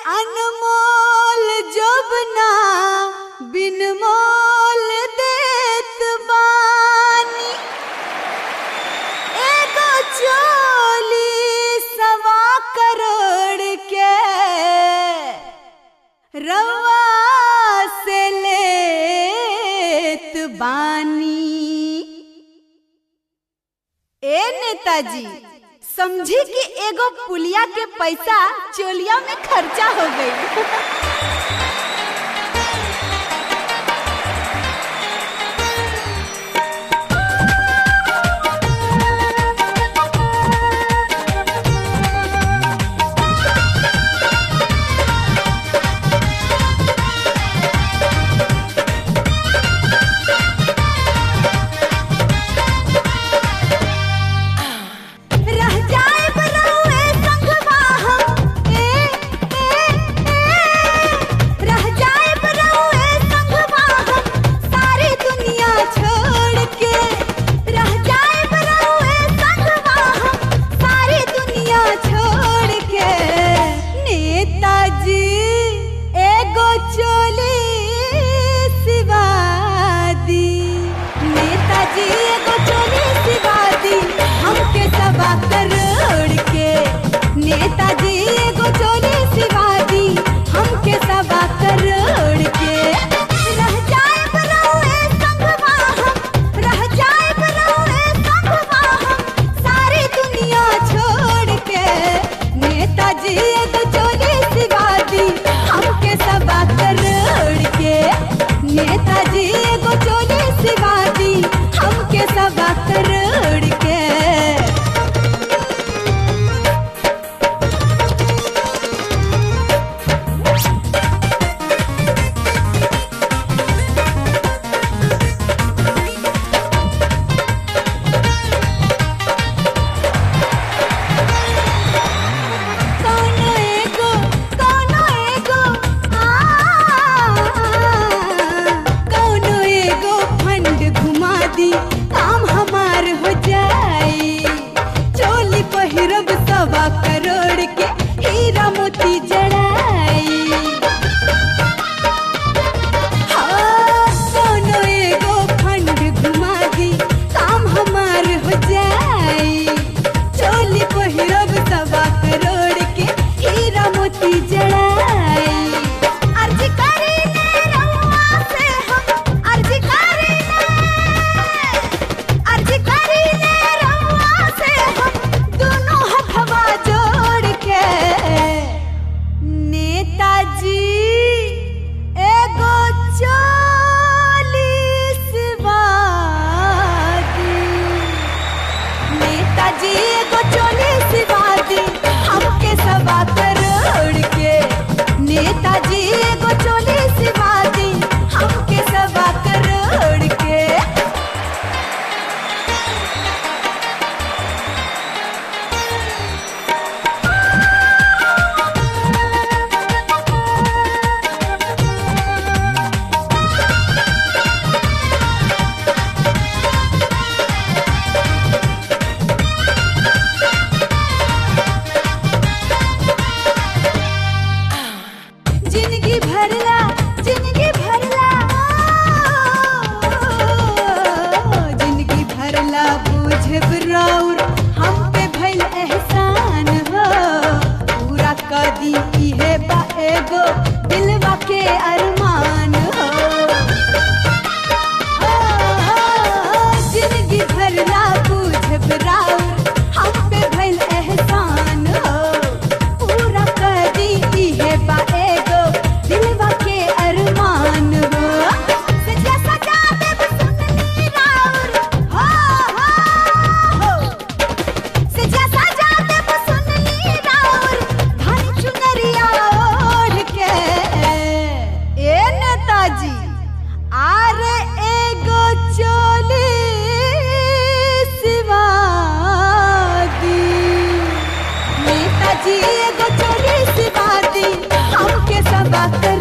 अनमोल जोबना बिन मोल देत बानी एगो चोली सवा करोड़ के रवा से लेत बानी ए नेताजी समझी कि एगो पुलिया के पैसा चोलिया में खर्चा हो गई रह जाए बरौए संगवा हम ए ए ए रह जाए बरौए संगवा हम सारी दुनिया छोड़ के रह जाए बरौए संगवा हम सारी दुनिया छोड़ के नेताजी एगो चोली सिवा दी नेताजी एगो चोली सिवा दी हमके सबा करोड़ के नेताजी एगो चोली सिवा दी हमके सबा करोड़ के रह जाए बरौए संगवा हम रह जाए बरौए संगवा हम सारी दुनिया छोड़ के नेताजी एगो चोली सिवा दी हमके सबा करोड़ के नेताजी एगो चोली सिवा दी हमके सबा करोड़ के कौनो एगो कौनो एगो आ कौनो एगो फंड घुमा दी काम हमार हो जाई चोली पहिरब सवा करोड़ के हीरा मोती जड़ाई हाँ, कौनो एगो फंड घुमा दी काम हमार हो जाई चोली पहिरब सवा करोड़ के हीरा मोती जड़ाई अर्ज करी ने रउआ से हम अर्ज करी ने अर्ज करी ने रउआ से हम दोनों हथवा जोड़ के नेताजी एगो चालीस वादी नेताजी एगो चालीस वादी हमके सवा करोड़ के नेताजी एगो चालीस वादी हमके सवा करोड़ के जिंदगी भरला जिंदगी भरला जिंदगी भरला बुझब राउर हम पे भइल एहसान हो पूरा कदी इहे बा एगो दिलवा के अरमान हो जिंदगी भरला बुझब राउर हम पे भइल एहसान हो पूरा कदी इहे बा एगो दिलवा के अरमान हो सजा सजा देब सुननी राउर हो हो हो सजा सजा देब सुननी राउर धन चुनरिया ओढ़ के ए नेताजी आरे एगो चोली सिवा दी नेताजी एगो चोली सिवा दी हमके सबा कर